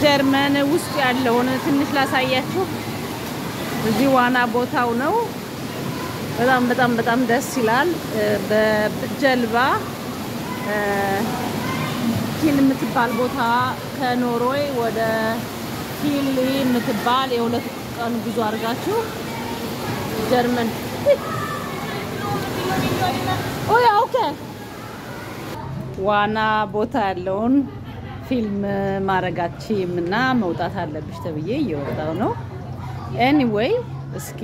ጀርመን ውስጥ ያለውን ትንሽ ላሳያችሁ። እዚህ ዋና ቦታው ነው። በጣም በጣም በጣም ደስ ይላል። በጀልባ ኪል የምትባል ቦታ ከኖርዌይ ወደ ኪል የምትባል የሁለት ቀን ጉዞ አድርጋችሁ ጀርመን ኦያ ኦኬ ዋና ቦታ ያለውን ፊልም ማድረጋችም እና መውጣት አለብሽ ተብዬ እየወጣው ነው። ኤኒዌይ እስኪ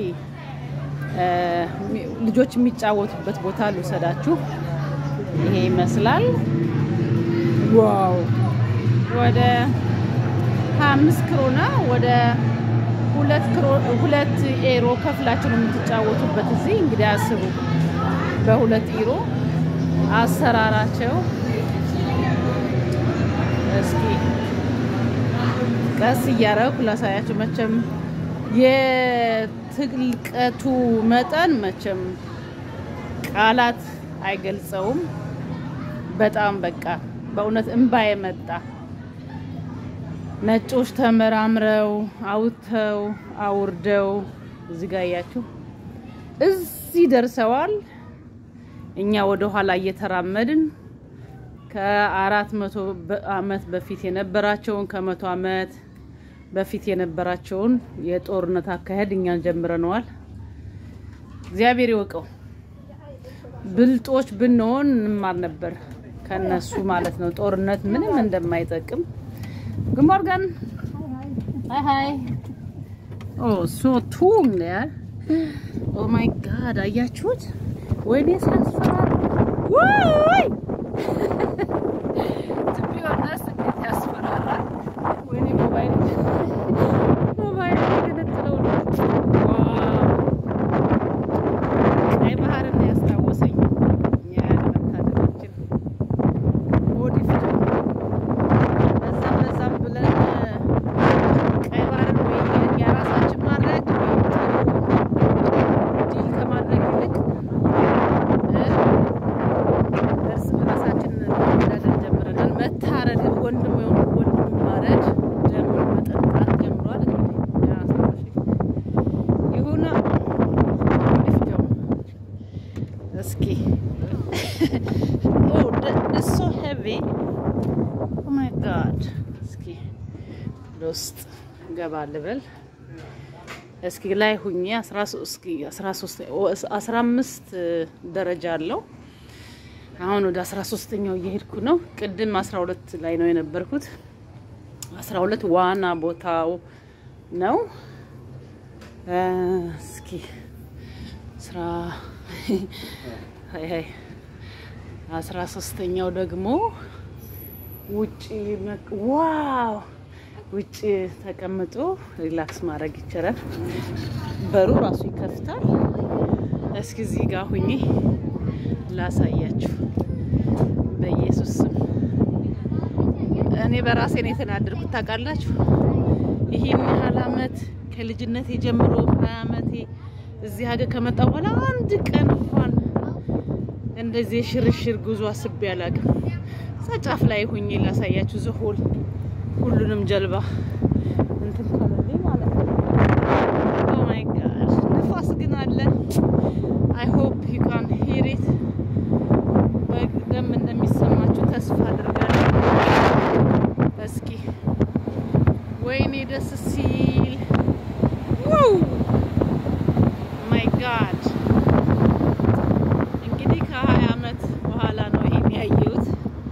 ልጆች የሚጫወቱበት ቦታ ልውሰዳችሁ። ይሄ ይመስላል። ዋው ወደ 25 ክሮና ወደ ሁለት ክሮ ሁለት ኤሮ ከፍላችሁ ነው የምትጫወቱበት። እዚህ እንግዲህ አስቡ፣ በሁለት ኤሮ አሰራራቸው። እስኪ ቀስ እያደረኩ ላሳያችሁ። መቼም የትልቀቱ መጠን መቼም ቃላት አይገልጸውም። በጣም በቃ በእውነት እንባ የመጣ ነጮች ተመራምረው አውጥተው አውርደው እዚህ ጋር እያችሁ እዚህ ደርሰዋል። እኛ ወደ ኋላ እየተራመድን ከአራት መቶ ዓመት በፊት የነበራቸውን ከመቶ ዓመት በፊት የነበራቸውን የጦርነት አካሄድ እኛን ጀምረነዋል። እግዚአብሔር ይወቀው። ብልጦች ብንሆን እንማር ነበር ከነሱ ማለት ነው። ጦርነት ምንም እንደማይጠቅም Guten Morgen. Hi, hi. Oh, so tung der. Oh my God, አያችሁት? ወይኔ ሲያስፈራራ! ወይ ትቢዋናስ እንዴት ያስፈራራል! ወይኔ ሞባይል ሞባይል የገነጥለው ቀይ ባህርን ያስታወሰኝ እኛ ያለመታደላችን ኦዲፍ በዛም በዛም ብለን ቀይ ባህርን ወይ የራሳችን ማድረግ ዲል ከማድረግ ይልቅ እርስ በራሳችን መዳደር ጀምረናል። መታረድ ወንድም የሆኑ ወንድም ማረድ ደም መጠጣት ጀምሯል። እንግዲህ ይሁና ሊፍጀው እስኪ ሶ ሄቪ ኦ ማይ ጋድ እስኪ ውስጥ ገባ ልበል እስኪ ላይ ሁኜ 15 ደረጃ አለው። አሁን ወደ 13ኛው እየሄድኩ ነው። ቅድም 12 ላይ ነው የነበርኩት። 12 ዋና ቦታው ነው። እስኪ ስራ ሀይ ሀይ 13ኛው ደግሞ ውጪ ዋው ውጭ ተቀምጦ ሪላክስ ማድረግ ይቻላል። በሩ ራሱ ይከፍታል። እስኪ እዚህ ጋር ሁኜ ላሳያችሁ። በኢየሱስ ስም እኔ በራሴ ነው የተናደድኩት። ታውቃላችሁ ይህን ያህል አመት ከልጅነቴ ጀምሮ ሀያ አመቴ እዚህ ሀገር ከመጣ በኋላ አንድ ቀን እንኳን እንደዚህ የሽርሽር ጉዞ አስቤ አላውቅም። እዛ ጫፍ ላይ ሁኜ ላሳያችሁ ዝሆል ሁሉንም ጀልባ እንትን ካለልኝ ማለት ነው። ኦ ማይ ጋድ ንፋስ ግን አለ። አይ ሆፕ ዩ ካን ሂር ኢት በደንብ እንደሚሰማችሁ ተስፋ አድርጋለሁ። እስኪ ወይኔ ደስ ሲል ዋው ማይ ጋድ እንግዲህ ከሀያ አመት በኋላ ነው ይሄን ያየሁት።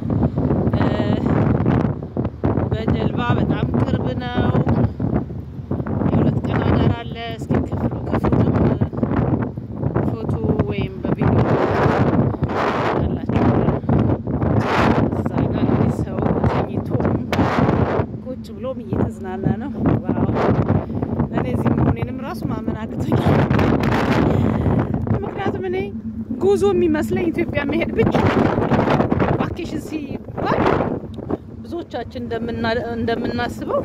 በጀልባ በጣም ቅርብ ነው። የሁለት ቀን አዳር አለ። እስኪ ክፍሉ ክፍሉንም ፎቶ ወይም በቪዲዮ አላችሁ። እዛ ጋር እንግዲህ ሰው ተኝቶም ቁጭ ብሎም እየተዝናና ነው። ዋው እኔ እዚህ መሆኔንም ራሱ ማመን አቅቶኛል። ምክንያቱም እኔ ጉዞ የሚመስለኝ ኢትዮጵያ መሄድ ብቻ ቫኬሽን ሲባል ብዙዎቻችን እንደምናስበው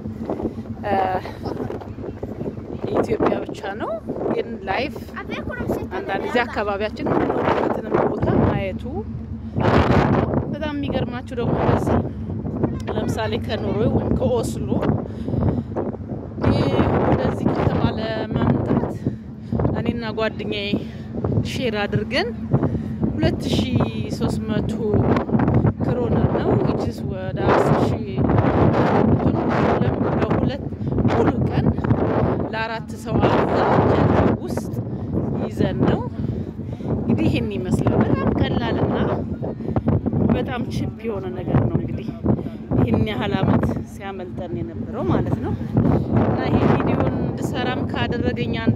ኢትዮጵያ ብቻ ነው። ግን ላይፍ አንዳንድ ጊዜ አካባቢያችን የምንኖርበትንም ቦታ ማየቱ በጣም የሚገርማችሁ ደግሞ በዚህ ለምሳሌ ከኖርዌይ ወይም ከኦስሎ ወደዚህ ከተማ ለመምጣት እኔና ጓደኛዬ ሼር አድርገን 2300 ክሮነር ነው ዊችስ ወደ 10 ለሁለት ሙሉ ቀን ለአራት ሰው አልጋ ጀልባ ውስጥ ይዘን ነው እንግዲህ ይህን ይመስላል። በጣም ቀላልና በጣም ችፕ የሆነ ነገር ነው እንግዲህ ይህን ያህል አመት ሲያመልጠን የነበረው ማለት ነው። እና ይሄ ቪዲዮን እንድሰራም ካደረገኝ አንዱ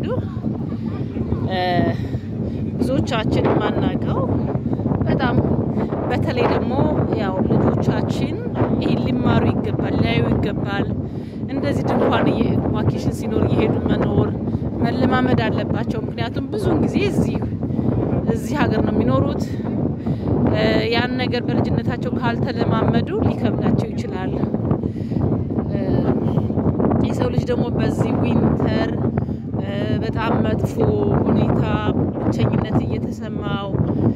ብዙዎቻችን የማናውቀው በጣም በተለይ ደግሞ ያው ልጆቻችን ይህን ሊማሩ ይገባል፣ ሊያዩ ይገባል። እንደዚህ ድንኳን ቫኬሽን ሲኖር እየሄዱ መኖር መለማመድ አለባቸው። ምክንያቱም ብዙውን ጊዜ እዚህ እዚህ ሀገር ነው የሚኖሩት። ያን ነገር በልጅነታቸው ካልተለማመዱ ሊከብዳቸው ይችላል። የሰው ልጅ ደግሞ በዚህ ዊንተር በጣም መጥፎ ሁኔታ ብቸኝነት እየተሰማው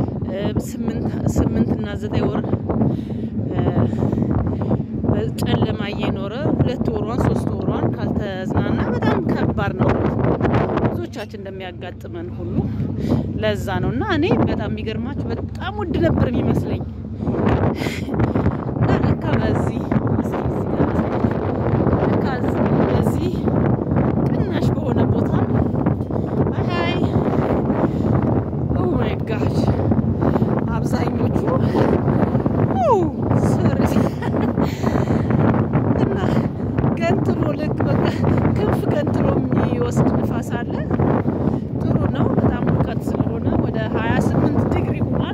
ስምንት እና ዘጠኝ ወር ጨለማ እየኖረ ሁለት ወሯን ሶስት ወሯን ካልተዝናና በጣም ከባድ ነው። ብዙዎቻችን እንደሚያጋጥመን ሁሉ ለዛ ነው እና እኔ በጣም የሚገርማችሁ በጣም ውድ ነበር የሚመስለኝ እና ለካ በዚህ ለካ በዚህ ቅናሽ በሆነ ቦታ አይ ኦ ማይ ጋሽ አብዛኞቹ እና ገንጥሎ ልክ በቃ ክንፍ ገንጥሎ የሚወስድ ንፋስ አለ። ጥሩ ነው። በጣም ሙቀት ስለሆነ ወደ 28 ዲግሪ ሆኗል።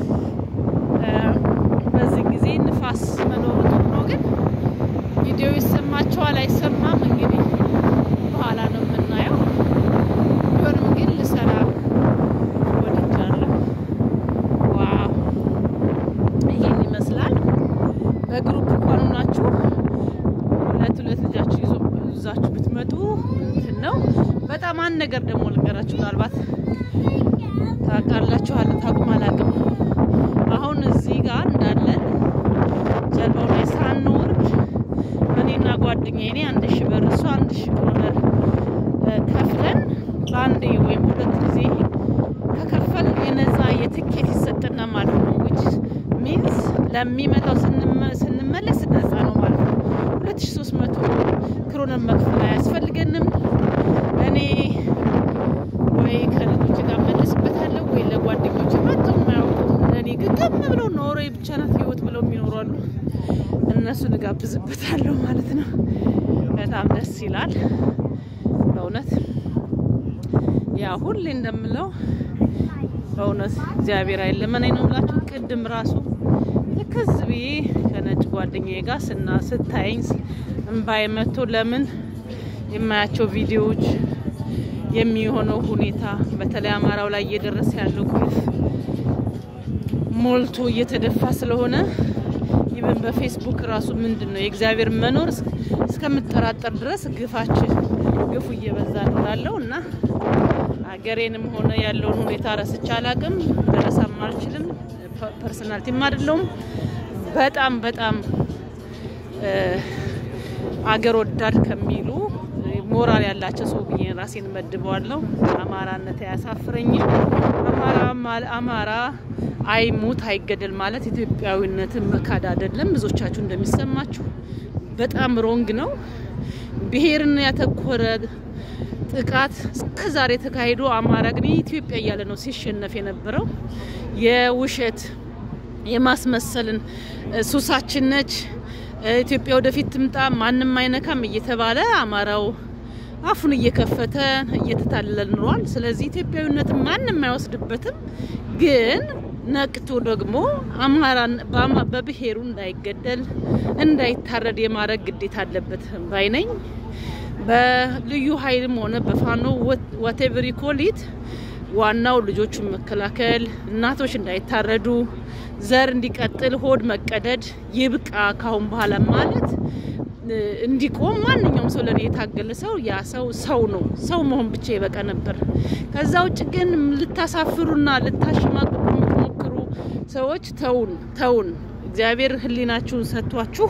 በዚህ ጊዜ ንፋስ መኖሩ ጥሩ ነው። ግን ቪዲዮ ይሰማቸዋል አይሰማም? እንግዲህ በኋላ ነው የምናየው። ቢሆንም ግን ልሰራ ወድጃለሁ። ዋው ይህን ይመስላል። በግሩፕ እንኳን ሆናችሁ ሁለት ሁለት ልጃችሁ ይዞ ይዛችሁ ብትመጡ እንትን ነው። በጣም አንድ ነገር ደግሞ ልንገራችሁ፣ ምናልባት ታውቃላችሁ አለ ታውቁም አላውቅም። አሁን እዚህ ጋር እንዳለን ጀልባው ላይ ሳንወርድ እኔና ጓደኛዬ እኔ አንድ ሺህ ብር እሱ አንድ ሺህ ክሮነር ከፍለን በአንዴ ወይም ሁለት ጊዜ ከከፈል የነፃ የትኬት ይሰጠና ማለት ነው። ዊች ሚንስ ለሚመጣው ስንመለስ ነፃ ነው ማለት ነው። ሁለት ሺ ሶስት መቶ ክሮነር መክፈል አያስፈልገንም። እኔ ወይ ከልጆች ጋር መለስበታለሁ ወይ ለጓደኞች መጥተው የማያውቁ ለእኔ ግግም ብለው ኖሮ ብቻ ናት ህይወት ብለው የሚኖሩ አሉ። እነሱን እጋብዝበታለሁ ማለት ነው። በጣም ደስ ይላል በእውነት ያ ሁሌ እንደምለው በእውነት እግዚአብሔር አይለመነኝ ነው ብላችሁ ቅድም ራሱ ልክዝ ብዬ ከነጭ ጓደኛዬ ጋር ስና ስታየኝ እምባዬ መጥቶ ለምን የማያቸው ቪዲዮዎች የሚሆነው ሁኔታ በተለይ አማራው ላይ እየደረሰ ያለው ግፍ ሞልቶ እየተደፋ ስለሆነ ይብን በፌስቡክ ራሱ ምንድን ነው የእግዚአብሔር መኖር እስከምጠራጠር ድረስ ግፋችን ግፉ እየበዛ እንዳለው እና ሀገሬንም ሆነ ያለውን ሁኔታ ረስቼ አላቅም፣ ልረሳም አልችልም። ፐርሰናልቲም አይደለውም። በጣም በጣም አገር ወዳድ ከሚሉ ሞራል ያላቸው ሰው ብዬ ራሴን መድበዋለሁ። አማራነት አያሳፍረኝም። አማራ አማራ አይሙት አይገደል ማለት ኢትዮጵያዊነትን መካድ አይደለም። ብዙዎቻችሁ እንደሚሰማችሁ በጣም ሮንግ ነው። ብሔርን ያተኮረ ጥቃት እስከ ዛሬ ተካሂዶ አማራ ግን ኢትዮጵያ እያለ ነው ሲሸነፍ የነበረው። የውሸት የማስመሰልን ሱሳችን ነች ኢትዮጵያ ወደፊት ትምጣ ማንም አይነካም እየተባለ አማራው አፉን እየከፈተ እየተታለለ ኑሯል። ስለዚህ ኢትዮጵያዊነትን ማንም አይወስድበትም። ግን ነቅቶ ደግሞ አማራን በብሔሩ እንዳይገደል እንዳይታረድ የማድረግ ግዴታ አለበት ባይነኝ። በልዩ ኃይልም ሆነ በፋኖ ዋቴቨር ኮሊት ዋናው ልጆቹን መከላከል፣ እናቶች እንዳይታረዱ፣ ዘር እንዲቀጥል፣ ሆድ መቀደድ ይብቃ ካሁን በኋላ ማለት እንዲቆም ማንኛውም ሰው ለኔ የታገለ ሰው ያ ሰው ሰው ነው። ሰው መሆን ብቻ ይበቃ ነበር። ከዛ ውጭ ግን ልታሳፍሩና ልታሸማቅቁ የምትሞክሩ ሰዎች ተውን ተውን። እግዚአብሔር ህሊናችሁን ሰጥቷችሁ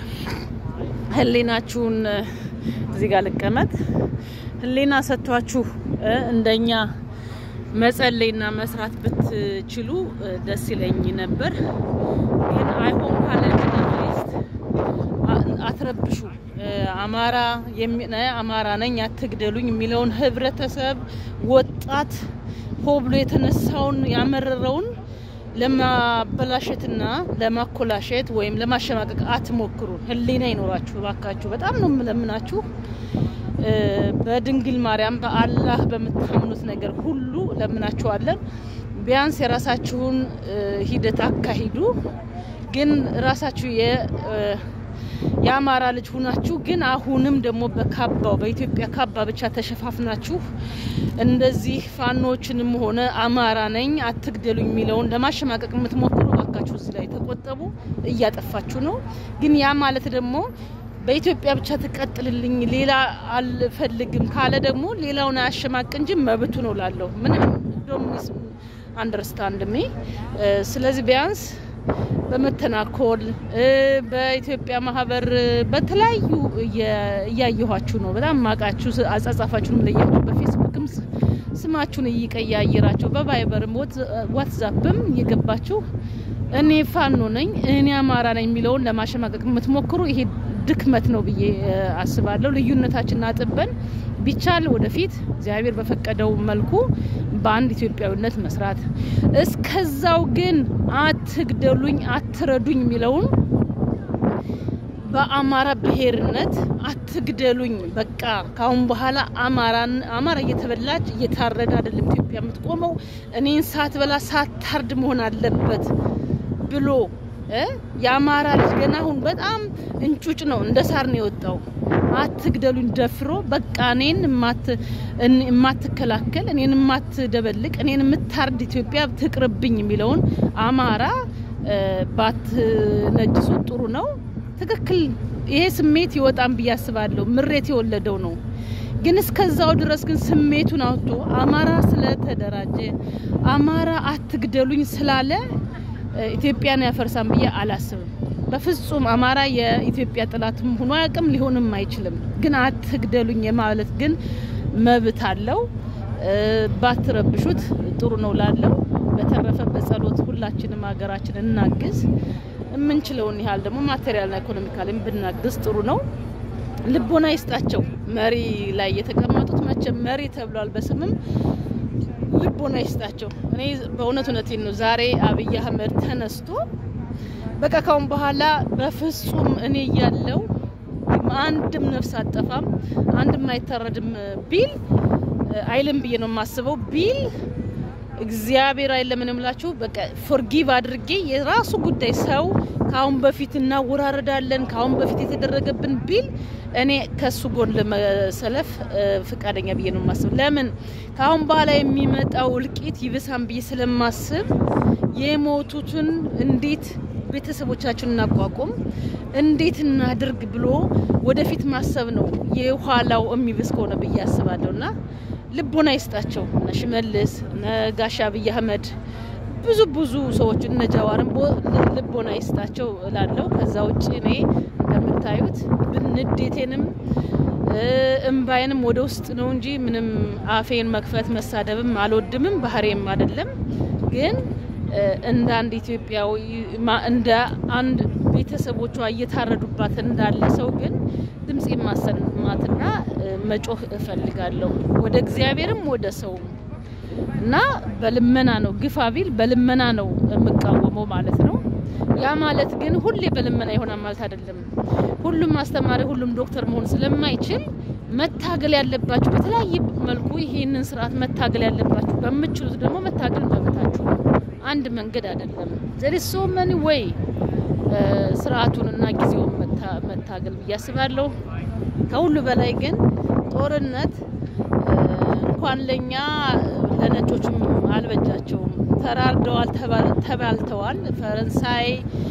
ህሊናችሁን እዚህ ጋር ልቀመጥ ህሊና ሰጥቷችሁ እንደኛ መጸለይና መስራት ብትችሉ ደስ ይለኝ ነበር። ግን አይሆን ካለ ሊስት አትረብሹ። አማራ አማራ ነኝ አትግደሉኝ የሚለውን ህብረተሰብ ወጣት ሆ ብሎ የተነሳውን ያመረረውን ለማበላሸትና ለማኮላሸት ወይም ለማሸማቀቅ አትሞክሩ። ህሊና ይኖራችሁ ባካችሁ። በጣም ነው የምለምናችሁ። በድንግል ማርያም በአላህ በምታምኑት ነገር ሁሉ ለምናችኋለን። ቢያንስ የራሳችሁን ሂደት አካሂዱ። ግን ራሳችሁ የአማራ ልጅ ሁናችሁ ግን አሁንም ደግሞ በካባው በኢትዮጵያ ካባ ብቻ ተሸፋፍናችሁ እንደዚህ ፋኖችንም ሆነ አማራ ነኝ አትግደሉኝ የሚለውን ለማሸማቀቅ የምትሞክሩ እባካችሁ እዚህ ላይ ተቆጠቡ። እያጠፋችሁ ነው። ግን ያ ማለት ደግሞ በኢትዮጵያ ብቻ ትቀጥልልኝ ሌላ አልፈልግም ካለ ደግሞ ሌላውን አያሸማቅ እንጂ መብቱ ነው ላለው ምንም ዶሚስ አንደርስታንድ ሚ ስለዚህ ቢያንስ በመተናኮል በኢትዮጵያ ማህበር በተለያዩ እያየኋችሁ ነው። በጣም ማቃችሁ አጻጻፋችሁንም ለያችሁ በፌስቡክም ስማችሁን እየቀያየራችሁ በቫይበርም ዋትዛፕም እየገባችሁ እኔ ፋኖ ነኝ እኔ አማራ ነኝ የሚለውን ለማሸማቀቅ የምትሞክሩ ይሄ ድክመት ነው ብዬ አስባለሁ። ልዩነታችንን አጥበን ቢቻል ወደፊት እግዚአብሔር በፈቀደው መልኩ በአንድ ኢትዮጵያዊነት መስራት፣ እስከዛው ግን አትግደሉኝ፣ አትረዱኝ የሚለውን በአማራ ብሔርነት አትግደሉኝ። በቃ ካሁን በኋላ አማራን አማራ እየተበላች እየታረደ አይደለም ኢትዮጵያ የምትቆመው እኔን ሳትበላ ሳታርድ መሆን አለበት ብሎ የአማራ ልጅ ገና አሁን በጣም እንጩጭ ነው፣ እንደ ሳር ነው የወጣው። አትግደሉኝ ደፍሮ በቃ እኔን የማትከላከል እኔን የማትደበልቅ እኔን የምታርድ ኢትዮጵያ ትቅርብኝ የሚለውን አማራ ባትነጅሱ ጥሩ ነው። ትክክል። ይሄ ስሜት ይወጣም ብዬ አስባለሁ። ምሬት የወለደው ነው። ግን እስከዛው ድረስ ግን ስሜቱን አውጥቶ አማራ ስለተደራጀ አማራ አትግደሉኝ ስላለ ኢትዮጵያን ያፈርሳም ብዬ አላስብም። በፍጹም አማራ የኢትዮጵያ ጠላትም ሆኖ አያውቅም፣ ሊሆንም አይችልም። ግን አትግደሉኝ የማለት ግን መብት አለው። ባትረብሹት ጥሩ ነው ላለው። በተረፈ በጸሎት ሁላችንም ሀገራችን እናግዝ። የምንችለውን ያህል ደግሞ ማቴሪያልና ኢኮኖሚካልም ብናግዝ ጥሩ ነው። ልቦና ይስጣቸው። መሪ ላይ የተቀመጡት መቼም መሪ ተብሏል በስምም ልቦና ይስጣቸው። እኔ በእውነት እውነቴን ነው። ዛሬ አብይ አህመድ ተነስቶ በቃ ካሁን በኋላ በፍጹም እኔ እያለው አንድም ነፍስ አጠፋም አንድም አይታረድም ቢል አይልም ብዬ ነው የማስበው ቢል እግዚአብሔር አይለም እምላችሁ በቃ ፎርጊቭ አድርጌ የራሱ ጉዳይ ሰው ከአሁን በፊት እናወራረዳለን ከአሁን በፊት የተደረገብን ቢል እኔ ከሱ ጎን ለመሰለፍ ፍቃደኛ ብዬ ነው የማስብ። ለምን ከአሁን በኋላ የሚመጣው እልቂት ይብሳን ብዬ ስለማስብ የሞቱትን እንዴት ቤተሰቦቻችን እናቋቁም፣ እንዴት እናድርግ ብሎ ወደፊት ማሰብ ነው የኋላው የሚብስ ከሆነ ብዬ አስባለሁ እና ልቦና ይስጣቸው እነ ሽመልስ እነ ጋሻ አብይ አህመድ ብዙ ብዙ ሰዎች እነ ጃዋርም ልቦና ይስጣቸው እላለሁ። ከዛ ውጭ እኔ እንደምታዩት ንዴቴንም እምባዬንም ወደ ውስጥ ነው እንጂ ምንም አፌን መክፈት መሳደብም አልወድምም ባህሬም አይደለም። ግን እንደ አንድ ኢትዮጵያዊ እንደ አንድ ቤተሰቦቿ እየታረዱባት እንዳለ ሰው ግን ድምጽ ማሰማትና መጮህ እፈልጋለሁ ወደ እግዚአብሔርም ወደ ሰውም እና በልመና ነው ግፋ ቢል በልመና ነው የምቃወመው ማለት ነው። ያ ማለት ግን ሁሌ በልመና ይሆናል ማለት አይደለም። ሁሉም አስተማሪ፣ ሁሉም ዶክተር መሆን ስለማይችል መታገል ያለባችሁ በተለያየ መልኩ ይሄንን ስርዓት መታገል ያለባችሁ በምችሉት ደግሞ መታገል መብታችሁ ነው። አንድ መንገድ አይደለም። ዘሪ ሶ መኒ ወይ ስርዓቱንና ጊዜውን መታገል ብዬ አስባለሁ። ከሁሉ በላይ ግን ጦርነት እንኳን ለኛ ለነጮችም አልበጃቸውም። ተራርደዋል፣ ተባልተዋል። ፈረንሳይ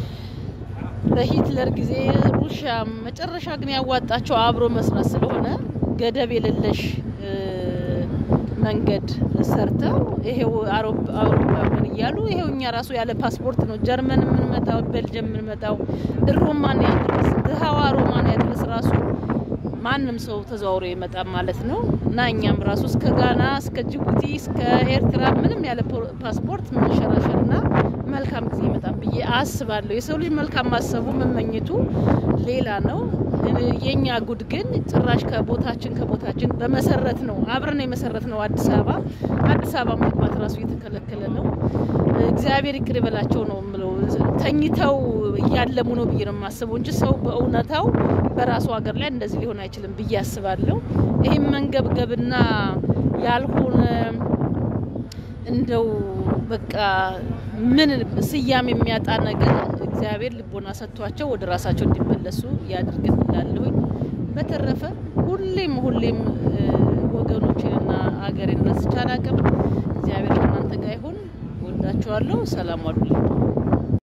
በሂትለር ጊዜ ሩሽያ፣ መጨረሻ ግን ያዋጣቸው አብሮ መስራት ስለሆነ ገደብ የሌለሽ መንገድ ሰርተው ይሄው አውሮፓውያን እያሉ ይሄው እኛ ራሱ ያለ ፓስፖርት ነው ጀርመን የምንመጣው ቤልጅየም የምንመጣው ሮማንያ ድረስ ድሀዋ ሮማንያ ድረስ ራሱ ማንም ሰው ተዘዋውሮ ይመጣል ማለት ነው እና እኛም ራሱ እስከ ጋና እስከ ጅቡቲ እስከ ኤርትራ ምንም ያለ ፓስፖርት መንሸራሸርና መልካም ጊዜ ይመጣል ብዬ አስባለሁ። የሰው ልጅ መልካም ማሰቡ መመኘቱ ሌላ ነው። የኛ ጉድ ግን ጭራሽ ከቦታችን ከቦታችን በመሰረት ነው አብረን የመሰረት ነው አዲስ አበባ አዲስ አበባ መግባት ራሱ እየተከለከለ ነው። እግዚአብሔር ይቅር ይበላቸው ነው የምለው። ተኝተው እያለሙ ነው ብዬ ነው የማስበው እንጂ ሰው በእውነታው በራሱ ሀገር ላይ እንደዚህ ሊሆን አይችልም ብዬ አስባለሁ። ይህም መንገብገብና ያልሆነ እንደው በቃ ምን ስያሜ የሚያጣ ነገር እግዚአብሔር ልቦና ሰጥቷቸው ወደ ራሳቸው እንዲመለሱ ያድርግን እላለሁኝ። በተረፈ ሁሌም ሁሌም ወገኖችንና ሀገሬን ረስቼ አላቅም። እግዚአብሔር ከእናንተ ጋር ይሁን። ወዳችኋለሁ። ሰላም ዋሉልኝ።